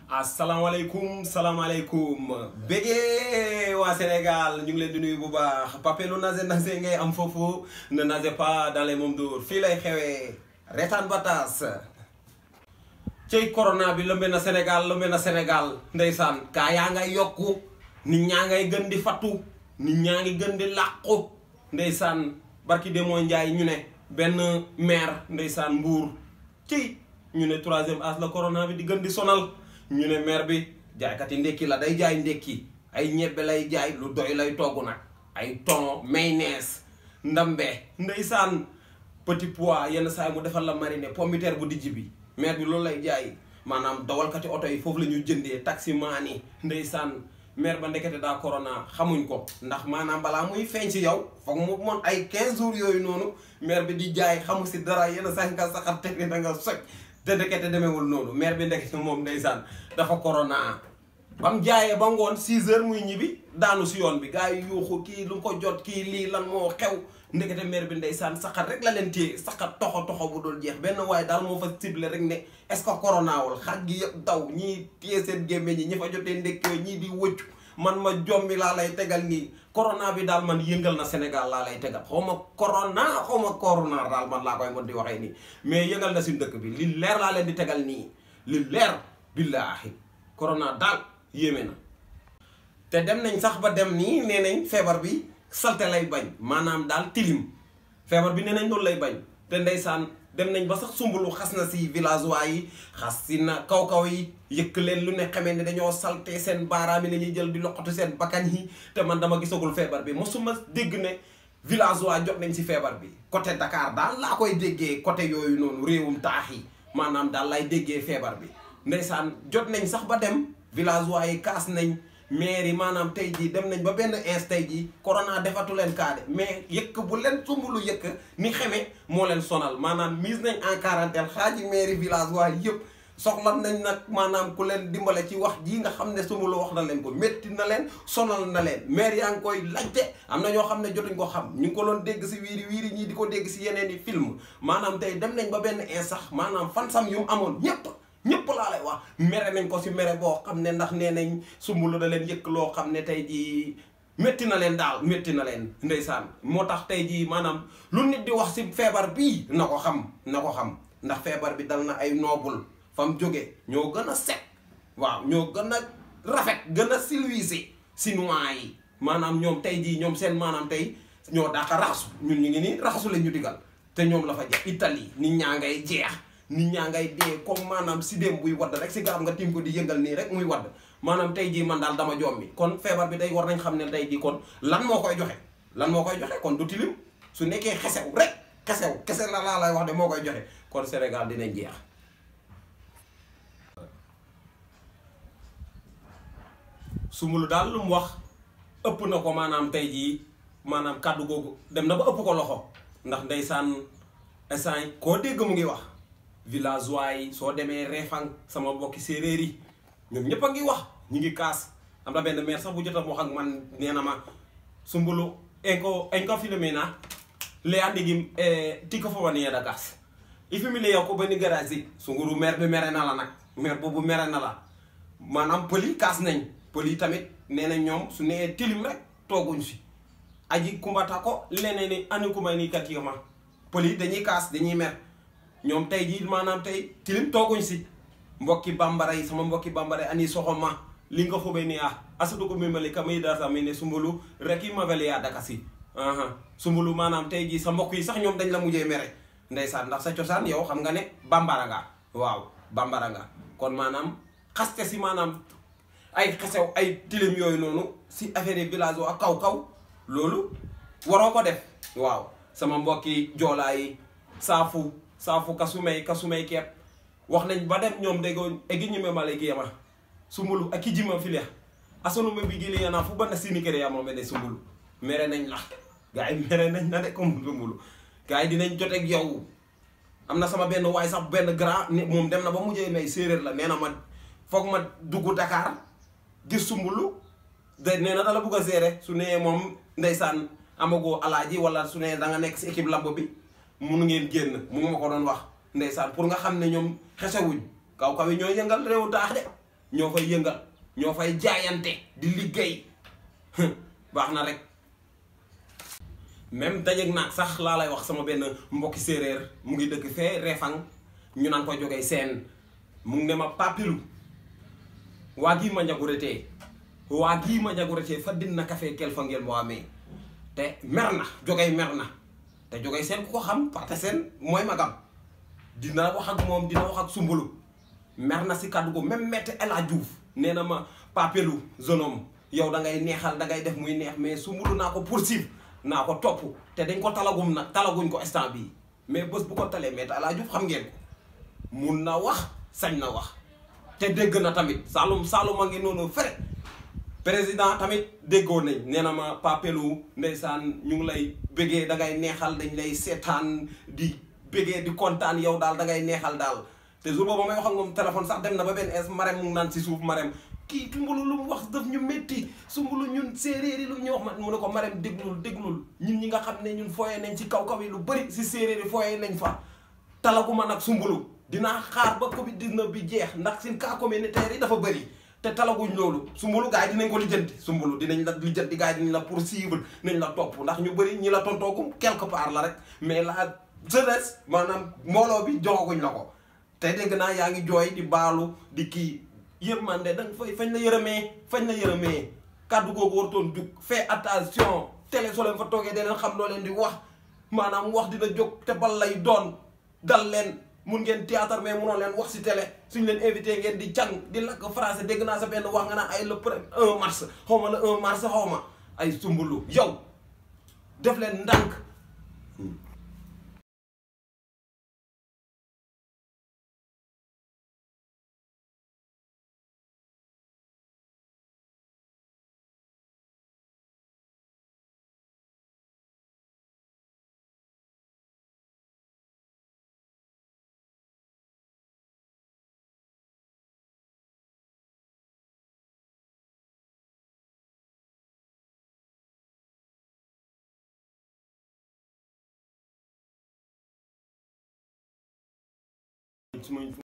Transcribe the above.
asalaamaaleykum salaamaaleykum bégee waa Sénégal ñu ngi leen di nuyu bu baax papelu nase nase ngay am foofu ne nase pas dans les mêmes jours fii lay xewee retaan bataas cey corona bi lëmbe na Sénégal lëmbe na Sénégal ndeysaan kaa yaa ngay yokku nit ñaa ngay gën di fattu nit ñaa ngi gën di làqu ndeysaan barki demoo njaay ñu ne benn maire ndeysaan mbuur ci ñu ne troisième âge la corona bi di gën di sonal ñu ne maire bi jaaykat yi ndekki la day jaay ndekki ay ñebbe lay jaay lu doy lay togg nag ay thon mayonnaise ndambe ndeysaan petit pois yenn saa yi mu defal la mariner pomme de terre bu dijj bi maire bi loolu lay jaay maanaam dawalkati oto yi foofu la ñu jëndee taximaan yi ndeysaan maire ba ndekete daa corona xamuñ ko ndax maanaam balaa muy feeñ ci yow foog mu moon ay 15 jours yooyu noonu maire bi di jaay xamu si dara yenn saa yi nga saxar teg ni da nga soj te ndekete demeewul noonu maire bi ndekete moom ndeysaan dafa corona ba mu jaayee ba ngoon 6 heures muy ñibbi daanu si yoon bi gars yi yuuxu kii lu ko jot kii lii lan moo xew ndekete maire bi ndeysaan saxar rek la leen téye saxar toxo toxo bu dul jeex benn waaye daal moo fa ciblé rek ne est-ce que corona wul xaj gi yëpp daw ñii téye seen gémmeñ ñi ñi fa jotee ndekkee ñii di wëccu man ma jommi laa lay tegal nii corona bi daal man yëngal na Sénégal laa lay tegal xaw ma corona xaw ma corona daal man laa koy mën di waxee nii mais yëngal na suñu dëkk bi li leer laa leen di tegal nii li leer billaahi corona daal yéeme na te dem nañ sax ba dem nii nee nañ feebar bi salte lay bañ maanaam daal tilim feebar bi nee nañ loolu lay bañ te ndeysaan dem nañ ba sax sumbulu xas na si villageois yi xas si na kaw-kaw yi yëkk leen lu ne xamee ne dañoo salte seen baaraam yi la ñuy jël di loqatu seen bakkan yi te man dama gisagul feebar bi mosuma dégg ne villageois jot nañ si feebar bi côté Dakar daal laa koy déggee côté yooyu noonu réewum taax yi maanaam daal lay déggee feebar bi ndeysaan jot nañ sax ba dem villageois yi kaas nañ maire yi maanaam tey jii dem nañ ba benn ins tey jii corona defatu leen kaade mais yëkk bu leen sumbulu yëkk ni xeme moo leen sonal maanaam mise nañ en quarantaine xaaji maire village waa yëpp soxla nañ nag maanaam ku leen dimbale ci wax jii nga xam ne sumbulu wax na leen ko métti na leen sonal na leen maire yaa ngi koy laajte am na ñoo xam ne jotuñ ko xam ñu ngi ko doon dégg si wiiri wiiri ñii di ko dégg si yeneen i film maanaam tey dem nañ ba benn ins sax maanaam fan sam yu mu amoon ñépp ñëpp laa lay wax mere nañ ko si mere boo xam ne ndax nee nañ sumbulu da leen yëkk loo xam ne tey jii métti na leen daal métti na leen ndeysaan moo tax tey jii maanaam lu nit di wax si feebar bii na ko xam na ko xam ndax feebar bi dal na ay noobul fa mu jóge ñoo gën a set waaw ñoo gën a rafet gën a silwise chinois yi maanaam ñoom tey jii ñoom seen maanaam tey ñoo daaka raxasu ñun ñu ngi nii raxasu la ñu digal te ñoom la fa jeex Italie nit ñaa ngay jeex nit ñaa ngay dee comme maanaam si dem buy wadd rek si garab nga tim ko di yëngal nii rek muy wadd maanaam tey jii man daal dama jommi kon feebar bi tey war nañ xam ne tey jii kon lan moo koy joxe lan moo koy joxe kon du tilim su nekkee xesew rek xesew kese la laa lay wax de moo koy joxe kon Sénégal dinañ jeex Soumboulou daal lu mu wax ëpp na ko maanaam tey jii maanaam kàddu googu dem na ba ëpp ko loxo ndax ndeysaan instant koo dégg mu ngi wax villageois yi soo demee Réfang sama mbokki séeréer yi ñoom ñëpp a ngi wax ñu ngi kaas am na benn maire sax bu jot a wax ak man nee na ma Soumboulou enko enko filmé na le andigi tikko fo wani yeda gas i filmé yow ko bani garage yi Soumboulou maire bi mere na la nag maire boobu mere na la maanaam pël yi kaas nañ pël yi tamit nee na ñoom su nee tilim rek tooguñ si aji kumbata ko leneen ni ani kumay ni kat ma pël yi dañuy kaas dañuy mer ñoom tey jii maanaam tey tilim tooguñ si mbokki bambara yi sama mbokki bambara yi ani soxoma li nga fobe ni ah asadu ko mimali ka may dasa mi ne Soumboulou rek i mabele yaa daka si Soumboulou maanaam tey jii sa mbokk yi sax ñoom dañ la mujjee mere ndeysaan ndax sa cosaan yow xam nga ne bambara nga waaw bambara nga kon maanaam xaste si maanaam ay xesew ay tilim yooyu noonu si affaire yi village ak kaw kaw loolu waroo ko def waaw sama mbokki joolaa yi saafu saafu kasumay kasumay kepp wax nañ ba dem ñoom déggoo egi ñime male giyama Soumboulou ak ki jima filia asonu me bi gili yana fu bana sini kere ya moom ne Soumboulou mere nañ la gars yi mere nañ na de comme Soumboulou gars yi dinañ joteeg yow am na sama benn waay sax benn grand moom dem na ba mujjee may séeréer la nee na ma foog ma dugg Dakar gis Soumboulou de nee na dala bugg a gérer su nee moom ndeysaan amagoo alaaji wala su nee da nga nekk si équipe lamb bi mun ngeen génn mu ma ko doon wax ndeysaan pour nga xam ne ñoom xesewuñ kaw kaw yi ñooy yëngal réewu taax de ñoo fay yëngal ñoo fay jaayante di liggéey baax na rek même dajeeg naag sax laa lay wax sama benn mbokki séeréer mu ngi dëkk fee Refang ñu naan ko jógee seen mu ngi ne ma papilu waa gii ma njaguretee waa gii ma njaguretee fa din na café kel fa ngeen moo amee te mer na jógee mer na te jógee seen ku ko xam parce que seen mooy magam dina wax ak moom dina wax ak sumbulu mer na si kàddu ko même maître El Hadj Diouf nee na ma papelu jeune homme yow da ngay neexal da ngay def muy neex mais sumbulu naa ko poursuivre naa ko topp te dañ ko talagum nag talaguñ ko instant bii mais bés bu ko talee maître El Hadj Diouf xam ngeen ko mun na wax sañ na wax te dégg na tamit Saalum Saalum a ngi noonu fere président tamit déggoo nañ nee na ma papelu ndeysaan ñu ngi lay bëggee da ngay neexal dañ lay seetaan di bëggee di kontaan yow daal da ngay neexal daal te jour boobu may wax ak moom téléphone sax dem na ba benn es marem mu ngi naan si suuf marem kii sumbulu lu mu wax daf ñu métti sumbulu ñun séeréer yi lu ñu wax ma mu ne ko marem déglul déglul ñun ñi nga xam ne ñun fooyee nañ ci kaw kaw yi lu bëri si séeréer yi fooyee nañ fa talaguma nag sumbulu dinaa xaar ba Covid 19 bi jeex ndax sin cas communautaire yi dafa bëri te talaguñ loolu sumbulu gars yi dinañ ko lijjanti sumbulu dinañ la lijjanti gars yi dinañ la poursuivre nañ la topp ndax ñu bëri ñi la tontoogum quelque part la rek mais la jeunesse maanaam mbooloo bi joxaguñ la ko te dégg naa yaa ngi jooy di baalu di kii yërmande danga fay fañ la yërëmee fañ la yërëmee kàddu googu wartoon jug fait attention télé soo leen fa toogee da leen xam loo leen di wax maanaam wax dina jóg te bal lay doon dal leen mun ngeen théâtre mais munoon leen wax si télé suñ leen invité ngeen di càng di lakk français dégg naa sa benn wax nga naan ay le premier 1 mars xaw ma le 1 mars xaw ma ay sumbulu yow def leen ndànk su ma